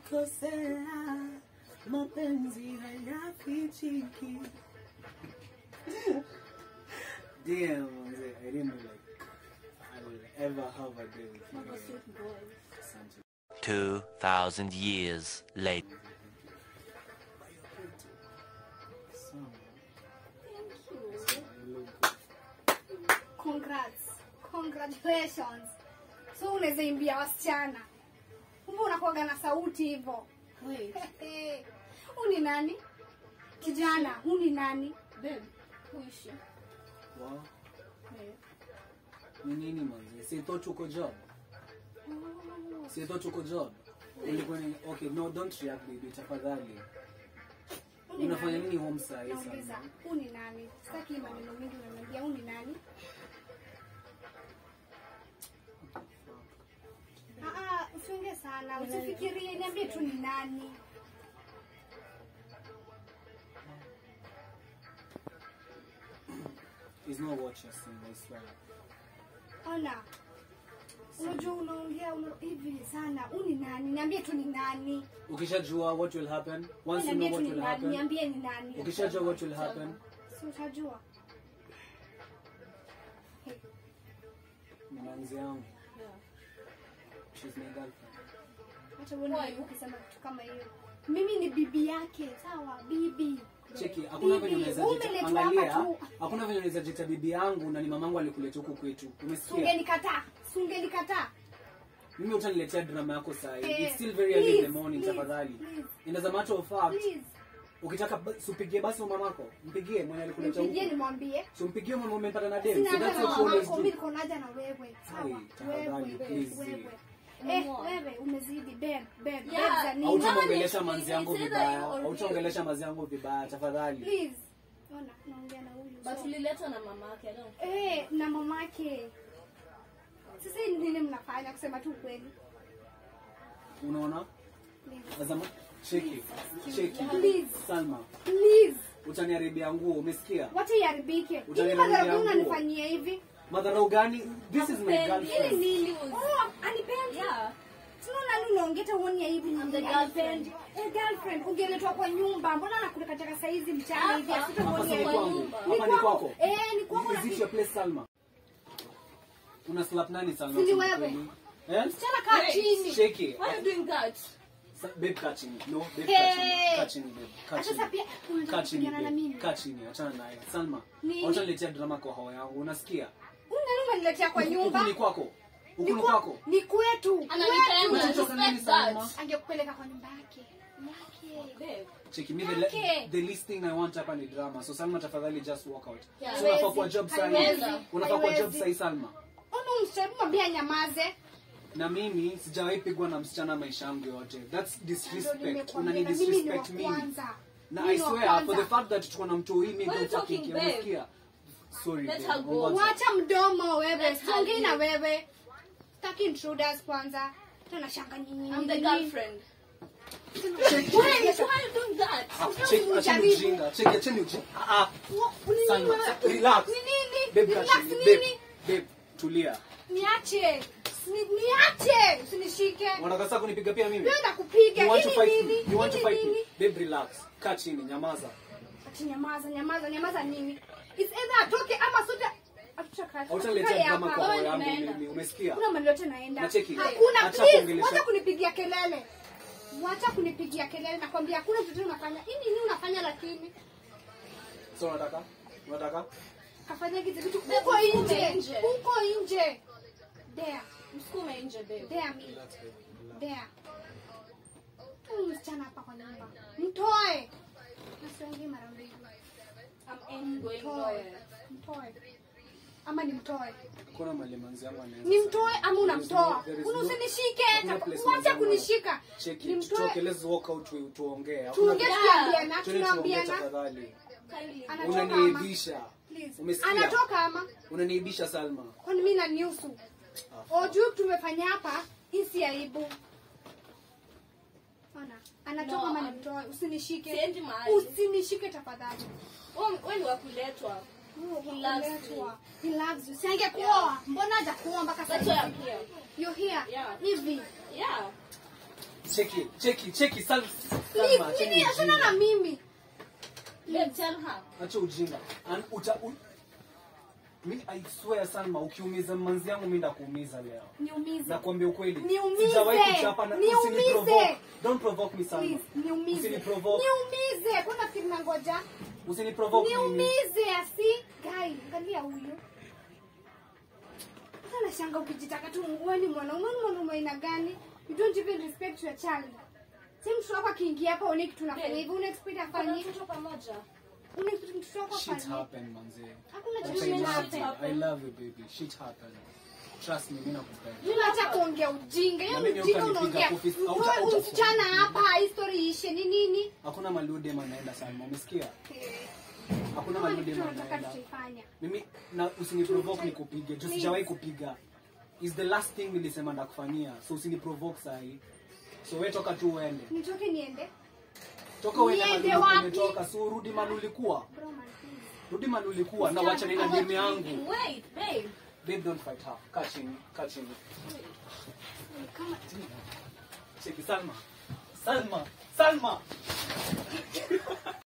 kukosea, mapenzi hayafichiki. Damn, manze, I didn't know like I will ever have a day with you. Mama girl. sweet boy. Asante. 2,000 years later. Sawa. Thank you. I look good. Congrats. Congratulations. So unaweza imbia wasichana. Kumbe unakuwaga na sauti hivyo. Wait, Uni nani? Kijana, uni nani? babe, who is she? Wow. Hey. Ni nini manze? Si thought uko job? Oh, Si thought uko job? Ulikuwa ni okay, no don't react baby tafadhali. Uni Unafanya nani? nini home saa hii Nauliza, sana? uni nani? Sitaki maneno mengi unaniambia uni nani? Ah ah, usiongee sana. Usifikirie, niambie tu ni nani. It's not what you're saying, I swear. Ona. Unajua unaongea una, hivi sana. Uni nani? Niambie tu ni nani. Ukishajua what will happen, once you Niambie know tu what ni will nani. happen, Niambie ni nani. ukishajua what will happen, Si utajua. ni manzi yangu. yeah. She's my girlfriend. Hata uone aibu ukisema kitu kama hiyo. Mimi ni bibi yake, sawa? Bibi. Cheki, hakuna venye Bibi, unaweza jita, umeletwa hapa angalia, tu. hakuna venye unaweza jita bibi yangu na ni mamangu alikuleta huku kwetu. Umesikia? Sungenikataa. Sungenikataa. Mimi utaniletea drama yako saa hii. Eh, It's still very early in the please, morning, please, tafadhali. please. And as a matter of fact, Please. ukitaka ba- si upigie basi mamako. Mpigie mwenye alikuleta Nipigie huku. nimwambie. So mpigie mwenye umempata na dem. Sina So that's haja what na you always mamako, mimi do. niko na haja na wewe. Sawa? Hey, tafadhali, Wewe, please. wewe. Mama. Eh, wewe umezidi babe, babe, Yeah. babe za nini? Hautaongelesha Mama, manzi yangu it's either vibaya. you or me. Hautaongelesha manzi yangu vibaya, tafadhali. Please. Ona, naongea na huyu. But so- uliletwa na mama yake, I don't Eh, na mamake. Sasa hii nini mnafanya kusema tu ukweli? Unaona? Please. As a ma- Cheki. Cheki. Please. Salma, Please. utaniharibia nguo, umesikia? Wacha iharibike. Hivi Utaniharibia madhara nguo. unanifanyia hivi? Madharau gani? This is my Hakupendi. Ili girlfriend. nini? Oh, anipendi. Yeah. Sina nani unaongeta uone hivi I'm the nini girlfriend. anipendi. Eh, girlfriend, ungeletwa kwa nyumba. Mbona nakuleka katika saizi mchana hivi? Hapa. Asitakuonia Hapa si hivi. kwangu. nyumba. Hapa ni kwako. Eh, ni kwako Is it your place, Salma? Una slap nani Salma? Si ni kusema wewe. kweli? Eh? Msichana kaa Wait. chini. Shake it. Why are you doing that? Sa- Babe, kaa chini. No, babe, Hey. kaa chini. Kaa chini, babe. Kaa Hata chini. sasa pia unataka Kaa chini, kupigana na babe. mimi. Kaa chini, achana naye. Salma, Nini? utaniletea drama kwa hao yangu. Unasikia? Una nini unaniletea kwa Huku- nyumba? Huku ni kwako. Huku ni kwa- kwako. Ni kwetu. Ananipenda, Kwetu. Unatoka nini, respect that. Salma? Angekupeleka kwa nyumba yake. Yake. Babe. Cheki, me the, Okay. the least thing I want hapa ni drama. So Salma, tafadhali just walk out. Yeah. So unafaa Haiwezi. kwa job saa hii. Haiwezi. Unafaa kwa job Haiwezi. saa hii, Salma. Ona msichana mwambie anyamaze. na mimi sijawahi pigwa na msichana maisha yangu yote thats Ndio disrespect nimekuambia, unani na mimi ni wa disrespect mimi kwanza. na Mimi i ni wa swear kwanza. for the fact that tuko na mtu hii mimi What are you don't fucking talking, care babe? unasikia sorry Let babe, her go. ngoja. Wacha mdomo wewe. Let's Siongei have na you. wewe. Sitaki intruders kwanza. Tena shanga nyinyi. I'm the nyinyi. girlfriend. Check- Why? Why are you doing that? Ah, Sasa check- acheni usijaribu. ujinga check acheni ujinga ah ah Wa- nini Salma, wewe? relax. Ni nini? babe kaa Relax chini nini? babe babe tulia Niache. Ni- Niache. Usinishike. unataka sasa kunipiga pia mimi Wewe nakupiga. you want to Hii fight ni me nini? you want to Hii fight ni me nini? babe relax kaa chini nyamaza Ati nyamaza, nyamaza, nyamaza nini? It's either atoke ama sote hatutakaa. hautaletea Hatutakaa drama hapa. kwa roho Wewe yangu unaenda. mimi umesikia Kuna mahali yote naenda. Nacheki. Hakuna Acha please, kuongelesha. wacha kunipigia kelele. Wacha kunipigia kelele nakwambia hakuna kitu unafanya. Hii nini unafanya lakini? so unataka unataka Kafanya hizi vitu Babe, huko msukume nje. nje. Huko nje. There. Msukume nje, babe. There me. There. Huyu msichana hapa kwa nyumba. Mtoe. Nasiongea mara mbili. I'm ain't going Mtoe. nowhere. Mtoe. Ama nimtoe. kuna mali manzi yangu anaweza nimtoe sana. ama There is unamtoa no- there is Una no- usinishike hakuna place manzi wacha yangu kunishika Check it, nimtoe tutoke, let's walk out tu- tuongee. Hakuna tuongee kitu- tunaambiana Twende tuongee tunaambiana tafadhali. Kindly. Anatoka ama? Unaniibisha. Please. Umesikia? anatoka ama Unaniibisha Salma. kwani mi na niusu ojuu tumefanya hapa hii si aibu Ona, anatoka No, ama I'm- nimtoe usinishike Siendi mahali. usinishike tafadhali Wewe- wewe ni wa kuletwa. He loves Uletwa. He loves you. Si angekuoa mbona hajakuoa mpaka That's sasa why I'm here. you're here Yeah. hivi Yeah. cheki cheki cheki Sal- Please, Salma acheni nini achana na ujinga mimi. Babe, tell her. acha ujinga An- uta u, mi I swear Salma ukiumiza manzi yangu mimi ndakuumiza leo Niumize. nakwambia ukweli Niumize. sijawahi kuchapa na Niumize. usiniprovoke don't provoke me Salma Please, niumize. Usiniprovoke. Niumize. Kwa nafikiri nangoja. usiniprovoke mimi Niumize asi. Guy, angalia huyu. Sasa nashanga ukijitaka tu wewe ni mwanaume ni mwanaume aina gani? You don't even respect your child. Si mtoto wako akiingia hapa uone kitu nafanya Babe. hivi, una expect Kuna afanye. mtoto pamoja. Una expect mtoto wako shit afanye. happen manze Hakuna But kitu I love happen. you. I love you baby shit happen trust me mimi nakupenda Mimi acha kuongea ujinga. Hiyo Na ni mimi ujinga utanipiga unaongea. kofi. Mtoe Hauta- huyu hauta- msichana hapa, hii story ishe ni nini? hakuna malude manaenda Salma umesikia Eh, hakuna kama ni malude kitu nataka manaenda tutaifanya. mimi na usiniprovoke nikupige juu Please. sijawahi kupiga is the last thing nilisema ndakufanyia so usiniprovoke sahi so we toka tu uende Nitoke niende? toka uende Niende mahali wapi? umetoka so urudi mahali ulikuwa Bro man, please. rudi mahali ulikuwa na wacha nina demu yangu Wait, babe. babe don't fight her kaa chini kaa chini Kama cheki Salma Salma Salma